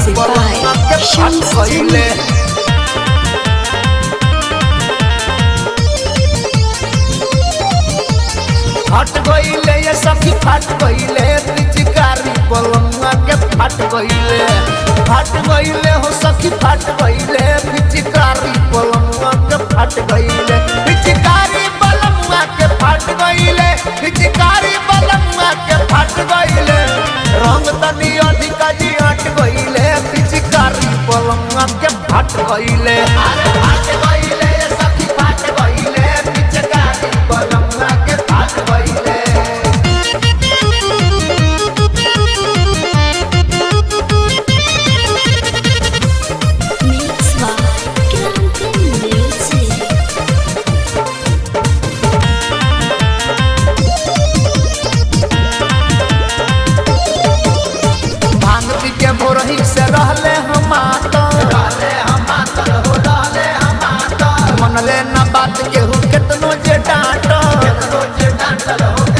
Music by पलंग के फट Shams गईले फट गईले ये सखी फट गईले पिचकारी पलंगा के फट गईले फट गईले हो सखी फट गईले पिचकारी पलंगा के फट गईले पिचकारी पलंगा के फट गईले पिचकारी पलंगा के फट गईले रंग तनी अधिका जी हट गईले पिचकारी पलंगा के फट गईले अरे फट गईले ये सखी फट गईले पिचकारी पलंगा के फट गईले Mix by Kranken Music. भांग पी के भोरही से रहले हम रहले हम हो रहले हम मनले न बात केहू केतनो जे डांट केतनो जे डांट हो